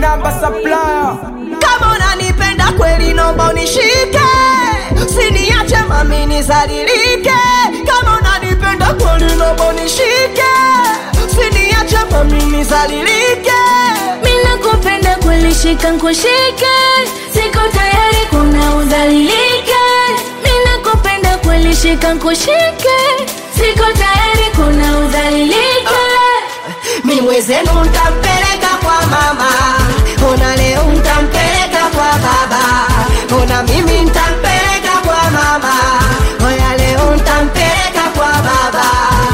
minamba supplier kama unanipenda kweli nomba unishike siniache mami nizalilike kama unanipenda kweli nomba unishike siniache mami nizalilike Mina kupenda kweli shika nkushike Siko tayari kuna udhalilike Mina kupenda kweli shika nkushike Siko tayari kuna udhalilike mi mwezenu ntampeleka kwa mama ona leo ntampeleka kwa baba ona mimi ntampeleka kwa mama oya leo ntampeleka kwa baba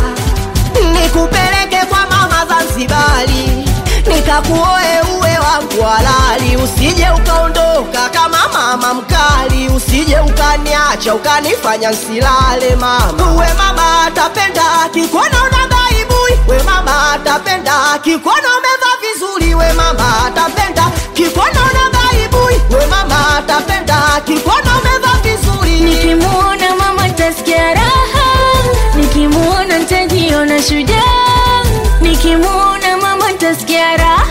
nikupeleke kwa mama zanzibari nikakuoe uwe wangu halali usije ukaondoka kama mama mkali usije ukaniacha ukanifanya nsilale mama uwe mama atapenda kikuona una baibui we mama atapenda kikuona umeva vizuri we mama atapenda kikuona una baibui we mama atapenda kikuona umeva vizuri Nikimuona mama tasikia raha Nikimuona ntajiona shujaa Nikimuona mama tasikia raha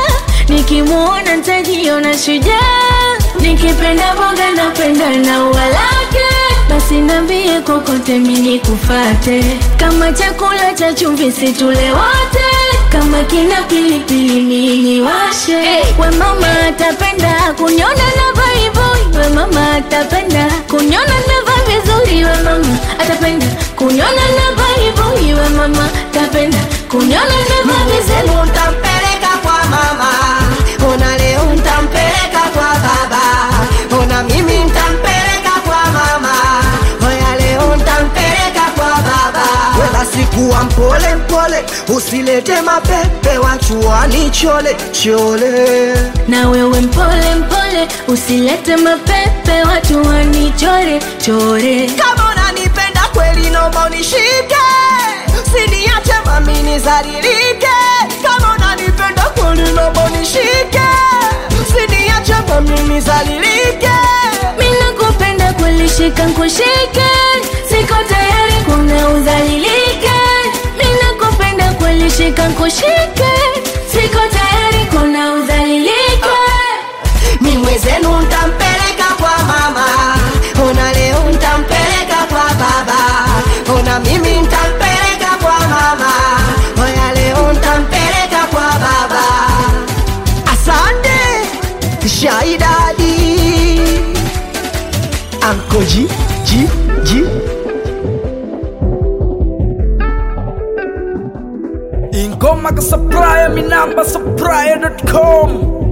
Nikimuona ntajiona shujaa Nikipenda boga napenda na ua lake Basi nambie kokote mini kufate Kama chakula cha chumvi situle wote Kama kina pilipili mini washe We mama atapenda kunyona na vaivoi We mama atapenda kunyona na va vizuri We mama atapenda kunyona na vaivoi We mama atapenda kunyona na va vizuri Leo ntampeleka kwa mama, ona leo ntampeleka kwa baba, ona mimi ntampeleka kwa mama, oya leo ntampeleka kwa baba. Wala sikuwa mpole mpole, usilete mapepe wachuani chole chole. na wewe mpole mpole usilete mapepe watu wanichore chore Kama unanipenda kweli, naomba unishike, siniache mami nizalilike. Kama unanipenda kweli, naomba unishike, siniache mami nizalilike. mina kupenda kweli shika nkushike siko tayari kuna udhalilike mina kupenda kweli shika nkushike siko tayari kuna udhalilike mi mwezenu ntampeleka kwa mama, ona leo ntampeleka kwa baba, ona mimi ntampeleka kwa mama, oya leo ntampeleka kwa baba. Asante Shaidadi Anko G G G ingoma ka supplier minamba supplier.com